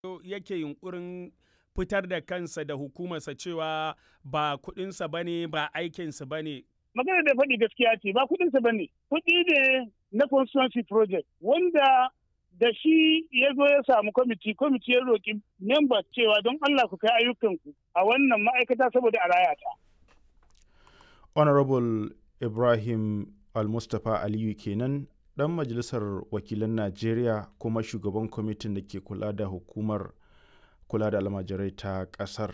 yake yunkurin fitar da kansa da hukumarsa cewa ba kuɗinsa ba ne ba aikinsa ba ne. Magana da faɗi gaskiya ce ba kuɗinsa ba ne. Kuɗi ne na constituency project wanda da shi ya zo ya samu kwamiti kwamiti ya roƙi members cewa don Allah ku kai ayyukanku a wannan ma'aikata saboda a raya ta. Honorable Ibrahim Al-Mustapha Aliyu kenan ɗan majalisar wakilan Najeriya kuma shugaban kwamitin da ke kula da hukumar kula da almajirai ta ƙasar.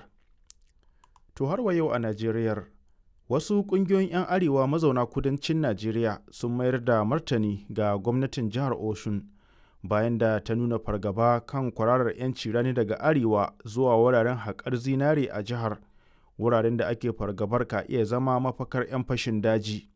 To har wa yau a Najeriyar wasu ƙungiyoyin 'yan arewa mazauna kudancin Najeriya sun mayar da martani ga gwamnatin jihar Oshun bayan da ta nuna fargaba kan kwararar 'yanci rani daga arewa zuwa wuraren haƙar zinare a jihar wuraren da ake fargabar ka iya zama mafakar 'yan fashin daji.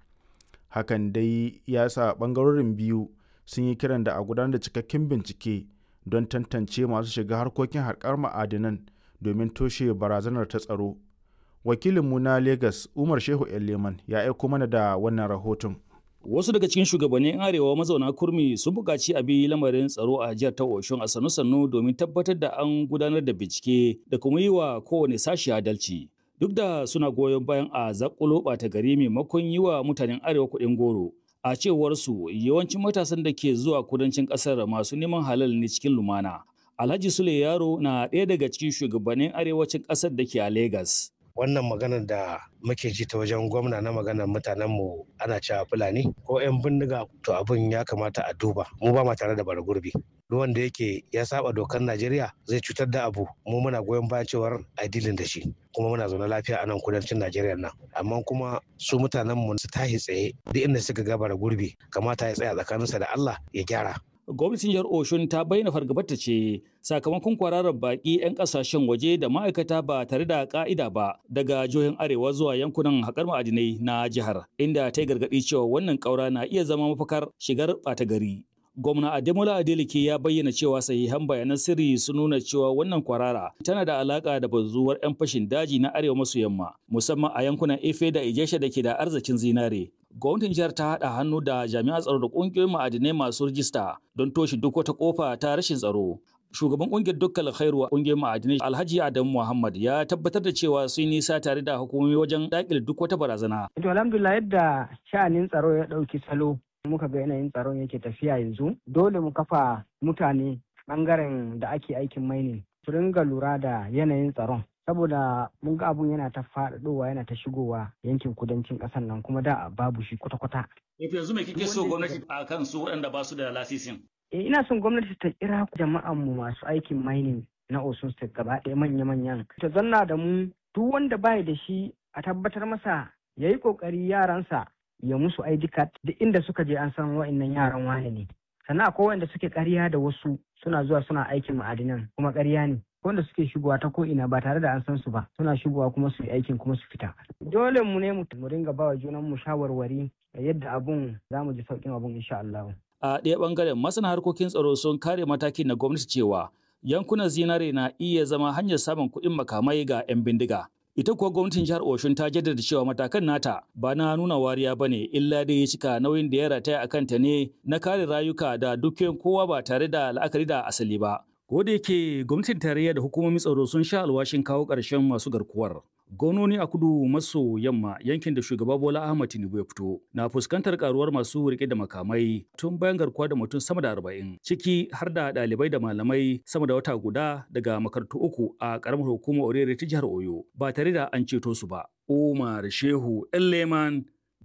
Hakan dai ya sa ɓangarorin biyu sun yi kiran da a gudanar da cikakken bincike don tantance masu shiga harkokin haƙar ma'adinan domin toshe barazanar ta tsaro. Wakilinmu na Legas Umar Shehu Leman ya aiko mana da wannan rahoton. Wasu daga cikin shugabannin arewa mazauna kurmi sun buƙaci a bi lamarin tsaro a jihar ta Oshun a sannu-sannu domin tabbatar da an gudanar da bincike da kuma yi wa kowane sashi adalci. Duk da suna goyon bayan a zakulo ɓata gari maimakon yi wa mutanen arewa kuɗin goro. A cewar su yawancin matasan da ke zuwa kudancin ƙasar masu neman halal ne cikin lumana. Alhaji Sule Yaro na ɗaya daga cikin shugabannin arewacin ƙasar da ke a Legas. wannan maganar da muke ji ta wajen gwamna na maganar mutanen mu ana cewa fulani ko 'yan bindiga to abin ya kamata a duba mu ba ma tare da bara gurbi duk wanda yake ya saba dokar najeriya zai cutar da abu mu muna goyon bayan cewar a dilin da shi kuma muna zaune lafiya a nan kudancin najeriya nan amma kuma su mutanen mu su tashi tsaye duk inda suka ga bara gurbi kamata ya tsaya tsakaninsa da allah ya gyara gwamnatin jihar oshun ta bayyana fargabarta ce sakamakon kwararar baki 'yan kasashen waje da ma'aikata ba tare da ka'ida ba daga jihohin arewa zuwa yankunan haƙar ma'adinai na jihar inda ta yi gargaɗi cewa wannan ƙaura na iya zama mafakar shigar ɓata gari gwamna ademola adeleke ya bayyana cewa sahihan bayanan sirri sun nuna cewa wannan kwarara tana da alaka da bazuwar 'yan fashin daji na arewa maso yamma musamman a yankunan efe da ijesha da ke da arzikin zinare gwamnatin jihar ta haɗa hannu da jami'an tsaro da ƙungiyoyin ma'adinai masu rijista don toshe duk wata ƙofa ta rashin tsaro. Shugaban ƙungiyar dukkan khairu ƙungiyar ma'adinai Alhaji Adamu Muhammad ya tabbatar da cewa sun nisa tare da hukumomi wajen daƙile duk wata barazana. To alhamdulillah yadda sha'anin tsaro ya ɗauki salo muka ga yanayin tsaron yake tafiya yanzu dole mu kafa mutane ɓangaren da ake aikin mainin su ringa lura da yanayin tsaron saboda mun ga abun yana ta faɗaɗowa yana ta shigowa yankin kudancin ƙasar nan kuma da babu shi kwata-kwata. yanzu me kike so gwamnati a kan su waɗanda ba su da lasisin? Eh ina son gwamnati ta kira jama'an mu masu aikin mining na Osun State gaba ɗaya manya-manyan. Ta zanna da mu duk wanda bai da shi a tabbatar masa ya yi ƙoƙari yaransa ya musu ID card duk inda suka je an san wa'innan yaran wane ne. Sannan akwai wanda suke ƙarya da wasu suna zuwa suna aikin ma'adinan kuma ƙarya ne. wanda suke shigowa ta ko ina ba tare da an san su ba suna shigowa kuma su yi aikin kuma su fita dole mu ne mu ringa bawa junan mu shawarwari yadda abun za mu ji sauƙin abun insha Allah a ɗaya ɓangaren masana harkokin tsaro sun kare matakin na gwamnati cewa yankunan zinare na iya zama hanyar samun kuɗin makamai ga 'yan bindiga ita kuwa gwamnatin jihar Oshun ta jaddada cewa matakan nata ba na nuna wariya bane illa dai ya cika nauyin da ya rataya a kanta ne na kare rayuka da dukiyoyin kowa ba tare da la'akari da asali ba Ko da yake gwamnatin tarayya da hukumomin tsaro sun sha alwashin kawo ƙarshen masu garkuwar. Gononi a kudu maso yamma yankin da shugaba Bola Ahmad Tinubu ya fito na fuskantar karuwar masu rike da makamai tun bayan garkuwa da mutum sama da arba'in ciki har da ɗalibai da malamai sama da wata guda daga makarantu uku a ƙaramar hukumar Orere ta jihar Oyo ba tare da an ceto su ba. Umar Shehu Leman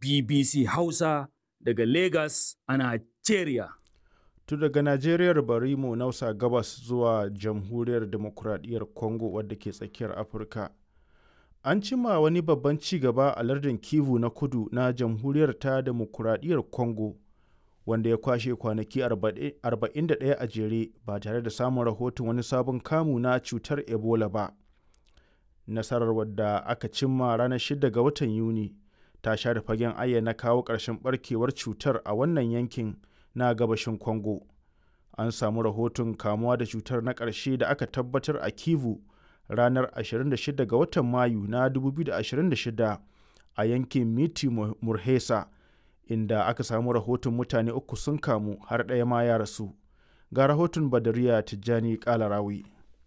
BBC Hausa daga Lagos a Nigeria. tun daga najeriyar bari mu nausa gabas zuwa jamhuriyar demokuraɗiyyar congo wadda ke tsakiyar afirka an cima wani babban ci gaba a lardin kivu na kudu na jamhuriyar ta demokuraɗiyyar congo wanda ya kwashe kwanaki 41 a jere ba tare da samun rahoton wani sabon kamu na cutar ebola ba nasarar wadda aka cimma ranar 6 ga watan yuni ta share fagen ayyana kawo ƙarshen barkewar cutar a wannan yankin na gabashin Congo. An samu rahoton kamuwa da cutar na ƙarshe da aka tabbatar a Kivu ranar 26 ga watan Mayu na 2026 a yankin Miti Murhesa, inda aka samu rahoton mutane uku sun kamu har ɗaya ma ya rasu. Ga rahoton Badariya Tijjani Kalarawi.